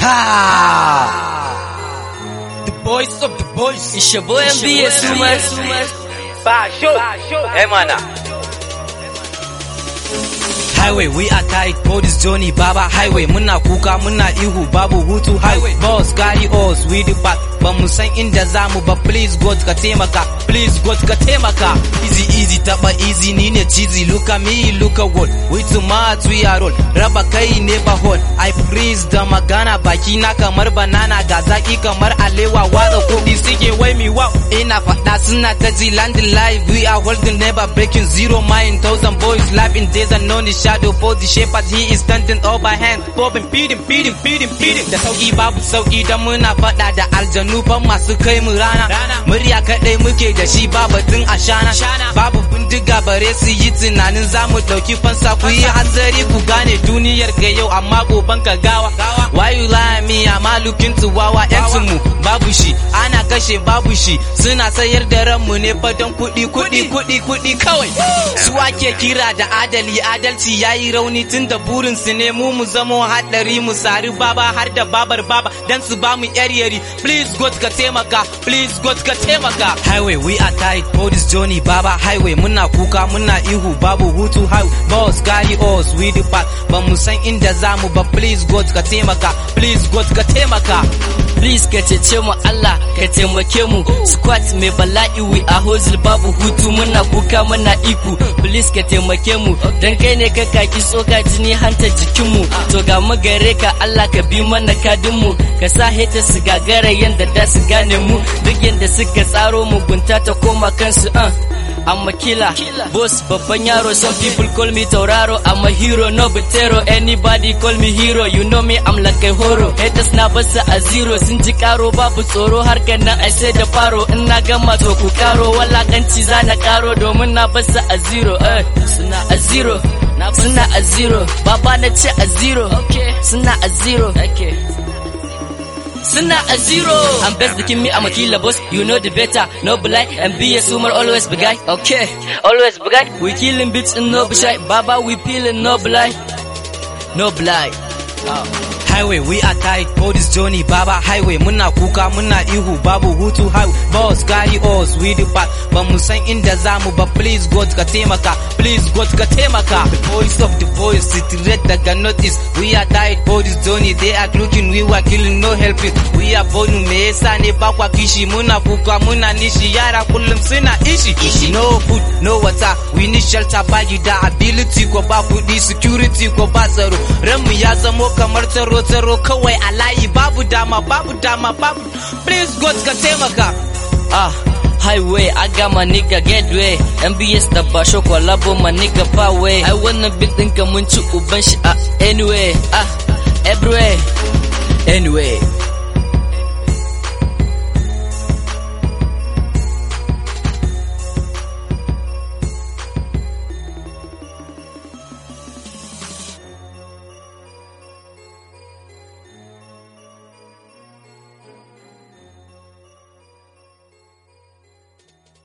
Ha! The voice of the voice. It's your boy MBS Sumas. Ba show. Eh mana. Highway, we are tight for this journey, Baba Highway. Muna kuka, muna ihu, babu hutu highway. Boss, carry us, we the back. Ba mu san inda za mu ba, please God ka taimaka, please God ka taimaka. Easy, easy, taba easy, ni ne cheesy. Look at me, look at what. We too much, we are all. Raba kai ne ba hot. I freeze da magana, baki na kamar banana, ga zaki kamar alewa, watsa kuɗi suke wai mi wow. Ina faɗa suna ta ji landing live, we are holding never breaking zero mind. Thousand boys live in days and no shadow for the shepherd, he is standing over hand. Bobbing, feeding, feeding, feeding, feeding. Da sauki babu sauki dan muna faɗa da aljanu ban masu kai mu rana. Murya kaɗai muke da shi ba batun ashana. Babu bindiga bare su yi tunanin za mu ɗauki fansa ku yi hanzari ku gane duniyar ga yau amma goban ka gawa. Why you lie me amma looking to wawa yancin mu babu shi ana kashe babu shi suna sayar da ranmu ne fa don kuɗi kuɗi kuɗi kuɗi kawai. Su ake kira da adali adalci ya yi rauni tun da burinsu ne mu mu zamo haɗari mu sari baba har da babar baba dan su ba mu yar yari please God ka taimaka please God ka taimaka highway we are tight for this journey baba highway muna kuka muna ihu babu hutu highway boss carry us we the path ba mu san inda za mu ba please God ka taimaka please God ka taimaka Please ka cece mu Allah ka taimake mu squat mai bala'i we a hozil babu hutu muna kuka muna iku please ka taimake mu dan kai ne ka kaki tsoka jini hanta jikin mu to ga mu gare ka Allah ka bi mana kadin mu ka sa heta su gagara yanda da su gane mu duk yanda suka tsaro mugunta ta koma kansu uh. I'm a killer, boss babban yaro some people call me tauraro I'm a hero no butero anybody call me hero you know me I'm like a horo haters na basu a zero sun ji karo babu tsoro harkar nan ai sai da faro in na gama to ku karo walakanci za na karo domin na basu a zero eh suna a zero suna a zero baba na ce a zero suna a zero okay. Suna a zero. I'm best looking me, I'm a killer boss. You know the better. No blind and be a sumer, always be guy. Okay, always be guy. We killing bitch and no be shy. Baba, we peeling no blind. No blind. Highway, we are tight for this journey, Baba Highway. Muna kuka, muna ihu, babu hutu highway. Boss, carry us, we the path. Ba mu san inda za mu ba, please God ka taimaka, please God ka taimaka. The voice of the voice, straight daga notice. We are tight for this journey, they are looking, we were killing, no helping. We are born, me yasa ne ba kwa kishi, muna kuka, muna nishi, yara kullum suna ishi. Ishi, no food, no water, we need shelter, ba da ability ko ba kuɗi, security ko ba tsaro. Ranmu ya zamo kamar tsaro tsaro kawai a layi babu dama babu dama babu please god ka taimaka ah highway I got my nigga get way MBS da ba sho kwalabo my nigga ba way I wanna big ɗinka mun ci uban shi a anyway ah everywhere anyway